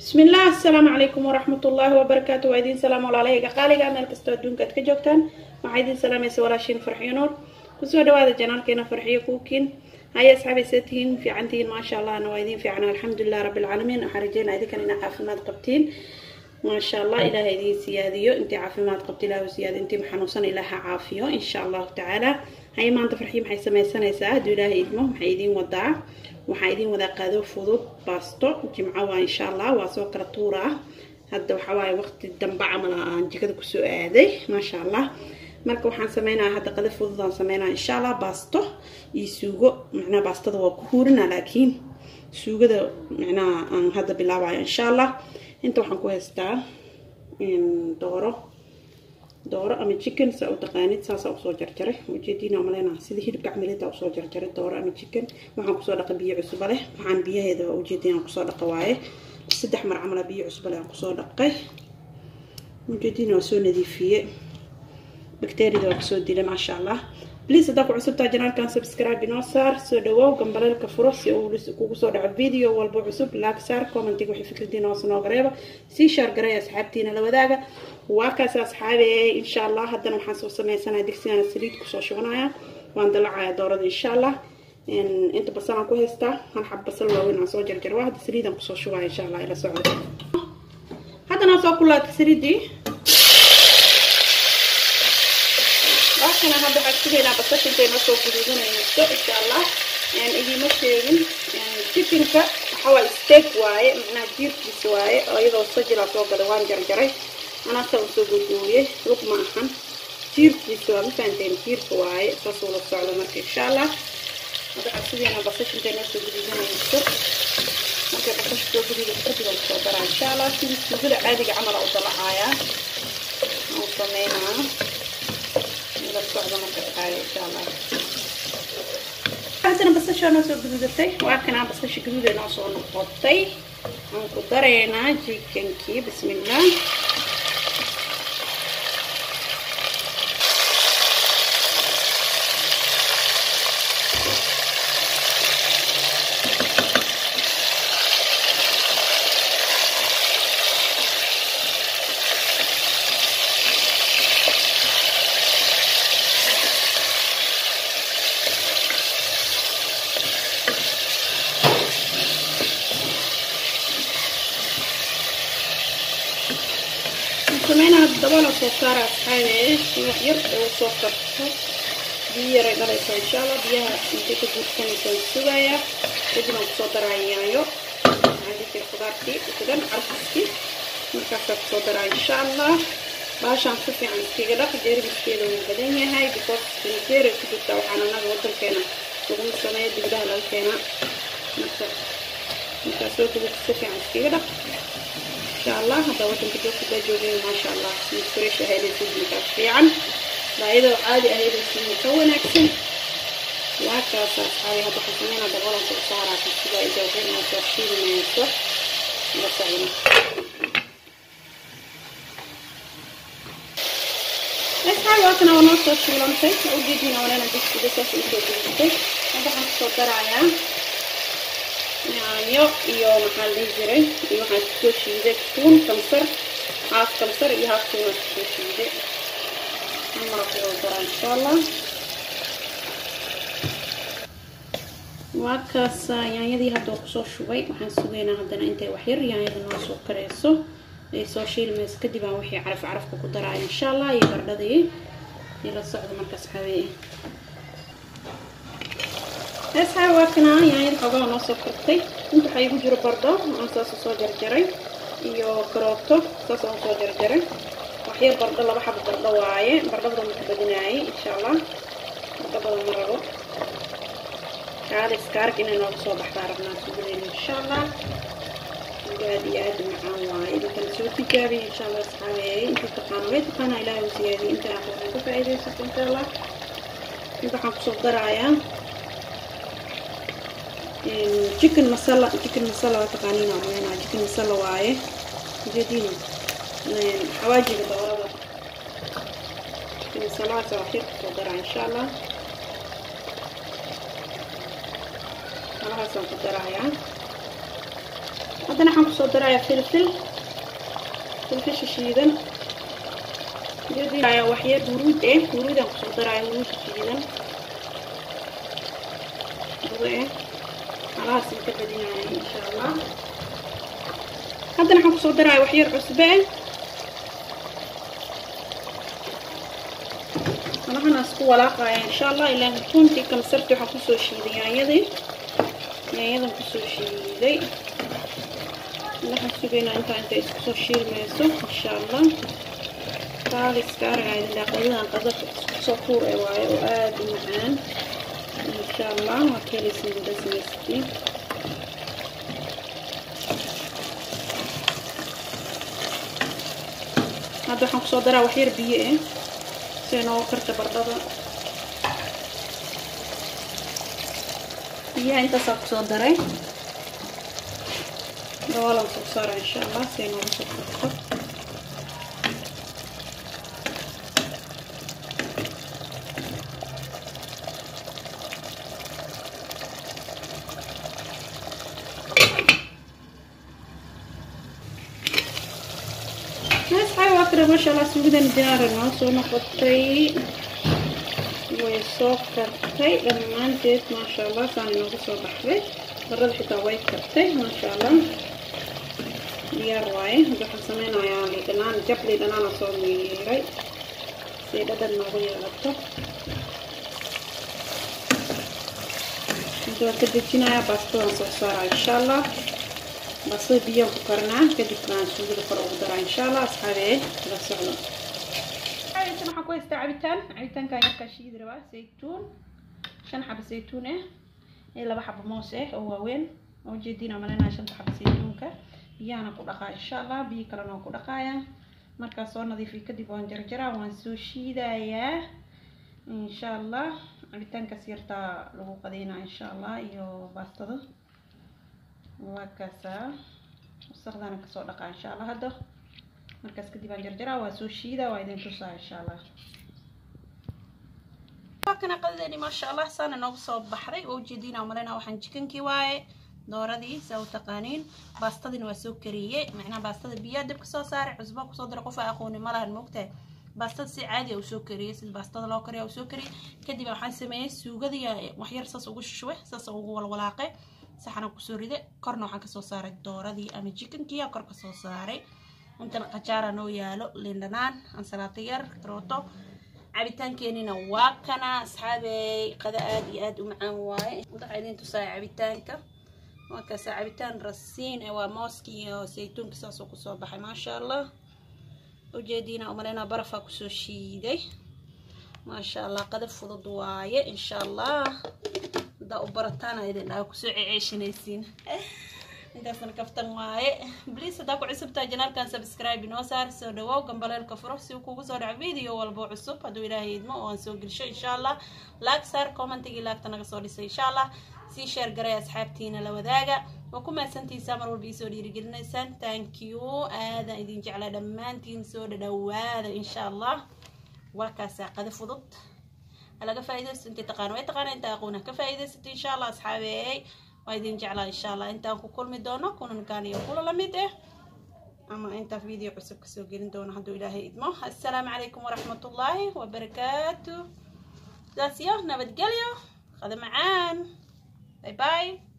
bismi illah asalaamu calaykum waraxmat ullaahi wabarakaatu waa idiin salaam walaalahayga qaaliga meel kastoo adduunka ad ka joogtaan waxaa idiin salaamaysa walaashiin farxiyo nuur kusoo dhawaada janaalkeena farxiyo kuukiin haya asxaabaysa tihiin fiicantihiin maasha allahna waa idiin fiican alxamdulilah rabbilcaalamiin waxaan rajeynaa idinkan inaa caafimaad qabtiin maasha allah ilaaha idiin siyaadiyo intii caafimaad qabta ilah siyaadiyo intii xanuunsan ilaaha caafiyo insha allahu tacaala haya maanta farxiyo maxay sameysanaysaa hadduu ilaaha idmo maxay idiin wadaa waxaa idiin wadaa qaado fudud baasto jimco waa insha allah waa soo kala tuura ah hadda waxaa waaye waqti dambe camal aan jikada kusoo aaday maasha allah marka waxaan sameynaya hadda qada fududaan sameynaya insha allah baasto iyo suugo macnaha baastada waa ku huurina laakiin suugada macnaha aan hadda bilaabayo insha allah inta waxaan ku haystaa dooro dooro ama chicken saa u taqaanid saasaa usoo jarjaray ujeediina maleyna sida hilibka camilida usoo jarjaray dooro ama chicken waxaan kusoo dhaqa biyo cusuba leh waxaan biyaheeda waa ujeediina kusoo dhaqa waaye saddex mar camala biyo cusuba leh aan kusoo dhaqay ujeediina waa soo nadiifiye bakteeriyada waa kasoo dilay maasha allah bliis haddaa ku cusubtaa janaalkan subscribe inoo saar soo dhawow gambaleelka furo si uu kugu soo dhaco video walba cusub laag saar commentiga waxay fikradiina hoos nooga reeba sii shaar garay asxaabtiina la wadaaga waa kaas asxaabe insha allah haddana waxaan soo sameysanaya digsigana saliid kusoo shubanaya waan dalacaya doorada insha allah inta basalaan ku haystaa hal xab basal waaweyn aan soo jarjar waa hadda saliidaan kusoo shubaya insha allah ila socdo haddana soo kulaata saliidii waakana hadda waxaan sugaynaa basashinka inoo soo guduudanayso insha allah idiima sheegin chickenka waxawaaye steak waaye macnaha jiirkiisa waaye oo iyadoo sajilaa soo gada waan jarjaray anaasaa usoo gogooye lug ma ahan jiirkiisa waa ma fahanteen jiirka waaye saasuu la socdo marka insha allah hadda waxaan sugaynaa basashinka inoo soo guduudanayso markay basasha soo guduudato kadib aan soo daraa insha allah sidii suugada caadiga camala u dalacayaa aan sameynaa haddana basashaa noo soo guduudatay waa kanaa basasha gaduuda noo soo noqotay aan ku dareynaa jikankii bismillah sameynaa dabala soo saara asxaabe wax yar oo soo karto biyo yaray dhalaysa insha allah biyaha intay ka guursanaysan sugaya kadib aan kusoo daraa yaayo maxaa khudaartii usugan carfiskii markaasaa kusoo daraa insha allah baashaan si fiican iskaga dhaq jeermiskeeda wuu badan yahay because saniteera ku jirta waxaan anaga wadankeena laguma sameeyo dibadaha laga keenaa marka markaa soo gudubta si fiican iskaga dhaq insha allah hadda wadanka joogta joogeen maasha allah mid fresh ahaydaysa markaas fiican baayadoo caadi ahaydaysa ka wanaagsan waa kaas asxaabi hadda waxaan sameynaa dabolanka u saaraa kasiga ay joogeen soo shiilmayso la socdo asxaabi waa kana waa noo soo shiilantay ujeedina walena digsiga saas usoo gudubtay hadda waxaan kusoo darayaa yaanyo iyo maxaa la dhihi jiray iyo waxaan kusoo shiiday tuun kamsar haaf kamsar iyo haaf tuuna kusoo shiiday maraqoo daraa insha allah waa kaas yaanyadii hadda kusoo shubay waxaan sugaynaa haddana intay waxyar yaanyada noo soo kareyso ay soo shiilmayso kadib aan wixii caraf carafka ku daraayo insha allah iyo bardhadii ila socdo markaas xawee asxaab waa kanaa yaanyada xoogaha noo soo kartay inta waxaa igu jiro bardho aan saas usoo jarjaray iyo karooto saas aan usoo jarjaray waxyar bardho laba xabo bardho waaye bardhabada ma ku badinaayay insha allah bardho badan ma rabo kaalis kaarg inay nooga soo baxdaa rabnaa sugadeena insha allah aad iyo aad macaan waaye intan soo tijaabiyay insha allah asxaabeeyay intii taqaana way taqaana ilaahay u siyaadiyay intan aqoon ka faa'iidaysato insha allah inta waxaan kusoo daraayaa chicken masala chicken masala waa taqaaniin aan maleynaa chicken masala waaye ujeediina xawaajiga doorada chicken masalahaas waa xir kusoo daraa insha allah malahaasaan ku darayaa haddana waxaan kusoo darayaa filfil filfisha shiidan waxyar huruud eh huruudaan kusoo daraya huruudka shiidan eh alahaas inka badinaya insha allah haddana waxaan kusoo daraya waxyar cusbe eh alahan isku walaaqaya insha allah ilaa runtii kamsarti waxaan kusoo shiiday yaanyadii yaanyadan kusoo shiiday waxaan sugaynaa intaa inta isku soo shiilmayso insha allah kaaliska aragaya daaqadadan qadada isku soo tuur ee waayo oo aada u macaan insha allah waa ka helaysin wada samaystiin hadda waxaan kusoo daraa waxyar biyo eh si noogu karta bardhada biyaha intaasaa kusoo daray dabaalan soo saara insha allah si noogu soo karto asxaab waa kale maasha allah suugadan diyaara noo soo noqotay way soo kartay dhammaanteed maasha allah saan inoogu soo baxday barada xitaa way kartay maasha allah diyaar waaye hadda waxaan sameynayaa liidhanaan jab liidhanaana soo miiray si dhadhan noogu yeelato hadda waan ka dejinayaa baastadaan soo saaraa insha allah basada biyaan ku karnaa kadib baan suugada kor ugu daraa insha allah asxaabee la socdo cabitaan waxaan ku haystaa cabitaan cabitaankan yarkaa shiidi rabaa saytuun shan xaba saytuun ah iyo laba xaba moos ah oo waaweyn oo jeediin malinaya shanta xaba saytuunka biyahana ku dhaqaa insha allah biyo kalena waan ku dhaqaaya markaa soo nadiifiyo kadib waan jarjaraa waan soo shiidayaa insha allah cabitaankaas yartaa lagu qadeynaa insha allah iyo baastada waa kaasaa wasaqdana kasoo dhaqaa insha allah hadda markaas kadib aan jarjaraa waa soo shiidaa waa idin tusaa insha allah waa kana qadadeeni maasha allah saana noogu soo baxday oo ujeediina malena waxaan jikankii waaye dooradii saa u taqaaniin baastadina waa soo kariyey macnaha baastada biyaa dib kasoo saaray cusbo kusoo dara qof aqooni ma lahan moogtahay baastada si caadi u soo kariyey sida baastada loo kariya u soo kariyey kadib waxaan sameeyey suugadii waxyar saas ugu shushwe saas ugu walwalaaqay saxana kusoo ride korna waxaan kasoo saaray dooradii ama jikankii kor kasoo saaray intan qajaara noo yaalo lindhanaan ansalaato yar karooto cabitaankeenina waa kana asxaabey qada aada iyo aada u macaan waaye waxaa idin tusaaya cabitaanka waa kaasa cabitaan rasiin waa mooski iyo saytuunka saasoo kusoo baxay maasha allah ujeediina umaleyna barafaa kusoo shiiday maasha allah qada fudud waaye insha allah haddaa u barataana idin dhaha kusoo ceceeshanaysiin intaasna kaftan waaye bliis haddaa ku cusubtaa janaalkan subscribe inoo saar soo dhawow gambaleelka furo si uu kugu soo dhaco video walbo cusub hadduu ilaahay idmo oo aan soo gelsho insha allah laag saar commentigii laagta naga soo dhisay insha allah sii sheer garay asxaabtiina la wadaaga waa ku mahadsantiisaa mar walba iisoo dhiirigelinaysaan thank you aadan idin jeclaa dhammaantiin soo dhadhawaada insha allah waa kaasaa qada fudud laga faa'iidaysto intii taqaano way taqaana inta aqoona ka faa'iidaysato insha allah asxaabeey waa idin jeclaa insha allah intaan ku kulmi doono kunankaan iyo kula lamid ah ama intaa video cusub kasoo gelin doono hadduu ilaahay idmo assalaamu calaykum waraxmatullaahi wabarakaatu sidaas iyo nabadgelyo qada macaan باي باي